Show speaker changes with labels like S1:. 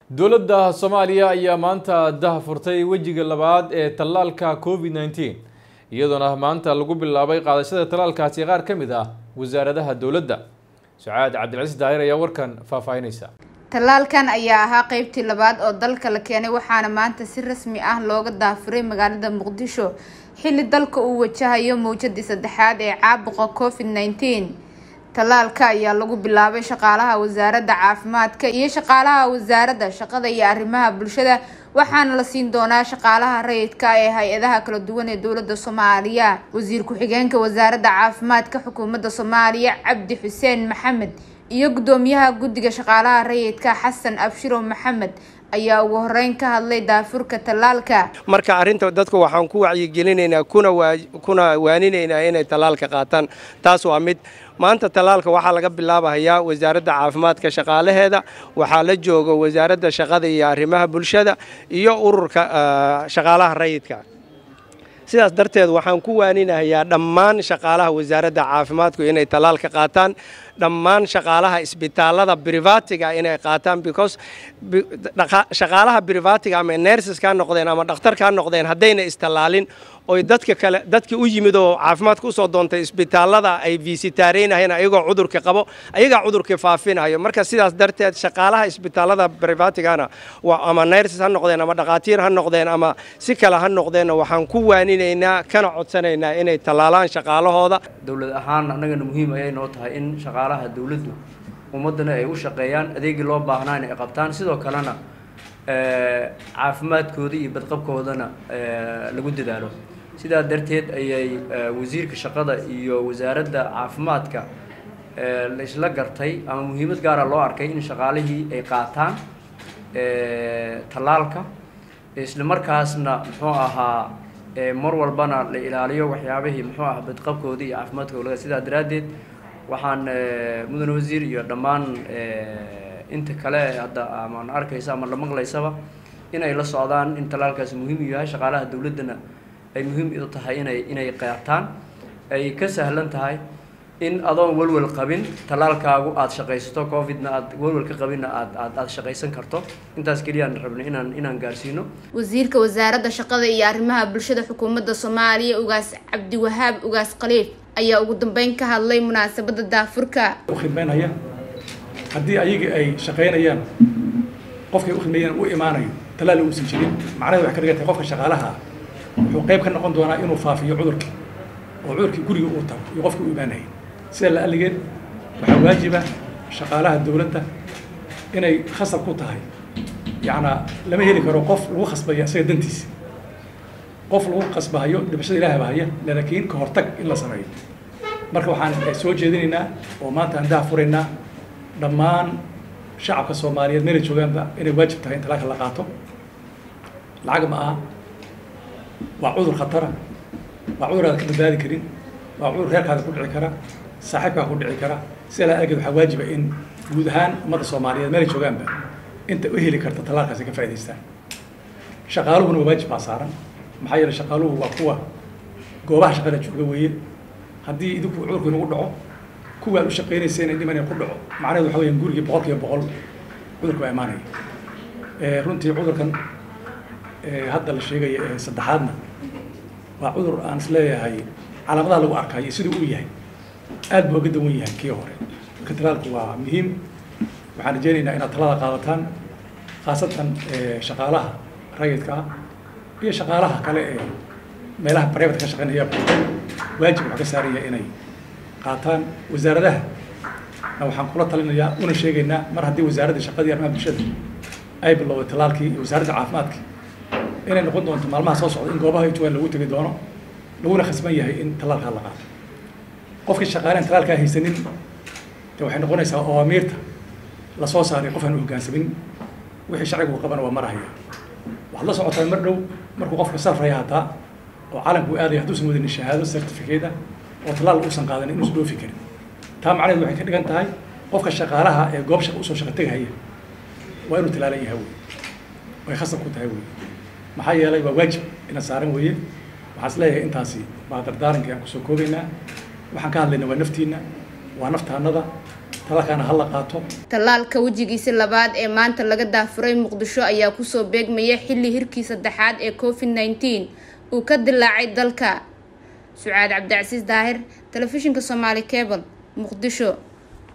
S1: dowladda soomaaliya ayaa maanta dah furtay wejiga labaad ee tallaalka covid nneteen iyadoona maanta lagu bilaabay qaadashada tallaalkaasi qaar ka mid ah wasaaradaha dowladda sucaad cabdilcasiis daahir ayaa warkan faahfaahinaysa
S2: tallaalkan ayaa ahaa qeybtii labaad oo dalka la keenay waxaana maanta si rasmi ah looga daafuray magaalada muqdisho xilli dalka uu wajahayo mawjadii saddexaad ee caabuqa covid nneteen tallaalka ayaa lagu bilaabay shaqaalaha wasaaradda caafimaadka iyo shaqaalaha wasaaradda shaqada iyo arrimaha bulshada waxaana la siin doonaa shaqaalaha rayidka ee hay-adaha kala duwan ee dowladda soomaaliya wasiir ku-xigeenka wasaaradda caafimaadka xukuumadda soomaaliya cabdi xuseen maxamed iyo guddoomiyaha guddiga shaqaalaha rayidka xasan abshirow maxamed ayaa ugu horeyn ka hadlay daafurka tallaalka
S3: marka arrinta dadku waxaan ku wacyigelinaynaa kuna kuna waaninaynaa inay tallaalka qaataan taas waa mid maanta tallaalka waxaa laga bilaabahayaa wasaaradda caafimaadka shaqaalaheeda waxaa la jooga wasaaradda shaqada iyo arrimaha bulshada iyo ururka shaqaalaha rayidka sidaas darteed waxaan ku waaninahayaa dhammaan shaqaalaha wasaaradda caafimaadku inay tallaalka qaataan dhammaan shaqaalaha isbitaalada brivatiga inay qaataan because shaqaalaha brivatiga ama nerseska noqdeen ama dhakhtarka noqdeen haddayna istallaalin oy dadka kale dadkii u yimid oo caafimaadka usoo doontay isbitaalada ay visitaaraynahayeen ayagoo cudurka qabo ayagaa cudurkii faafinayo marka sidaas darteed shaqaalaha isbitaalada brivatigana ama nerses ha noqdeen ama dhakhaatiir ha noqdeen ama si kale ha noqdeenna waxaan ku waaninaynaa kana codsanaynaa inay tallaalaan shaqaalahooda
S4: dowlad ahaan annagana muhiim ayay noo tahay in shaqaalaha dowladdu ummaddana ay u shaqeeyaan adeegii loo baahnaa inay qabtaan sidoo kalena caafimaadkooda iyo badqabkoodana lagu dadaalo sidaa darteed ayay wasiirka shaqada iyo wasaaradda caafimaadka la isla gartay ama muhiimad gaara loo arkay in shaqaalihii ay qaataan tallaalka isla markaasna muxuu ahaa mar walbana la ilaaliyo waxyaabihii muxuu ah badqabkooda iyo caafimaadkooda sidaa daraaddeed waxaan mudane wasiir iyo dhammaan inta kale hadda amaan arkaysa ama la maqlaysaba inay la socdaan in tallaalkaasi muhiim u yahay shaqaalaha dowladdana ay muhiim u tahay inay inay qaataan ay ka sahlan tahay in adoon walwal qabin tallaalkaagu aada shaqaysato covidna aad walwal ka qabinna aad aad aada shaqaysan karto intaas keliyaan rabnay inaan inaan gaarsiino
S2: wasiirka wasaaradda shaqada iyo arrimaha bulshada xukuumadda soomaaliya ugaas cabdiwahaab ugaas khaliif ayaa ugu dambeyn ka hadlay munaasabadda daafurka
S5: u khidmaynaya haddii ayagii ay shaqaynayaan qofkay u khidmeeyaan u imaanayo tallaal uusan jirin macnaheed waxay ka dhigan tahay qofka shaqaalaha wuxuu qayb ka noqon doonaa inuu faafiyo cudurkii oo cudurkii guriga uu tago iyo qofkii u imaanayay sida la alligeed waxaa waajiba shaqaalaha dowladda inay khasab ku tahay yacnaa lama heli karo qof lagu khasbaya isaga dantiisa qof lagu khasbahayo dhibashada ilaah bahaya laakiin ka hortag in la sameeyo marka waxaan soo jeedinaynaa oo maanta aan daha furaynaa dhammaan shacabka soomaaliyeed meelay joogaanba inay waajib tahay in talaalka la qaato lacag ma aha waa cudur khatara waa cudur aad ka badbaadi karin waa cudur reerkaada ku dhici kara saaxiibkaa ku dhici kara sidaa la argeed waxaa waajiba in guud ahaan ummadda soomaaliyeed meelay joogaanba inta u heli karta talaalkaasi ka faa'idaystaan shaqaaluhuna waa waajib baa saaran maxaa yeelay shaqaaluhu waa kuwa goobaha shaqada jooga weeye haddii idinku cudurku inagu dhaco kuwa aad u shaqaynaysa inay dhiman ku dhaco macnaheedu waxa weyaan gurigii boqol kiiba boqol cudurka baa imaanaya runtii cudurkan hadda la sheegaya ee saddexaadna waa cudur aan is leeyahay calaamadaha lagu arkayo siduu u yahay aad buu uga dawan yahay kii hore marka talaalku waa muhiim waxaan rajeynaynaa inaad talada qaadataan khaasatan shaqaalaha rayidka ah iyo shaqaalaha kale ee meelaha private ka shaqeynaya waajib waxaa ka saaraya inay qaataan wasaaradaha na waxaan kula talinayaa una sheegaynaa mar haddii wasaaradda shaqadii arrimaha bulshada ay bilowday talaalkii iyo wasaaradda caafimaadka inay noqon doonto maalmaha soo socda in goobaha ay joogaan lagu tegi doono laguna khasban yahay in talaalkaa la qaato qofkii shaqaaleen talaalkaa haysanin de waxay noqonaysaa awaamiirta lasoo saaray qof aan u hoggaansamin wixii sharcigu qabana waa marahaya waxaad la socotaa mar dhow markuu qofka safraya hataa oo calanku aadaya hadduusan wadanin shahaado certificate ah oo talaal uusan qaadan inuusan dhoofi karin taa macnaheedu waxay ka dhigan tahay qofka shaqaalaha ee goob shaqa usoo shaqa tegahaya waa inuu talaalan yahay wey way khasab ku tahay wey maxaa yeelay waa waajib ina saaran weeye waxaan is leeyahay intaasi baa dardaarankii aan kusoo koobaynaa waxaan ka hadlaynaa waa naftiina waa naftaanada talaalkaana ha la qaato
S2: tallaalka wejigiisi labaad ee maanta laga daafuray muqdisho ayaa kusoo beegmaya xilli hirkii saddexaad ee covid nneteen uu ka dilaacay dalka sucaad cabdicasiis daahir telefishinka soomaali cable muqdisho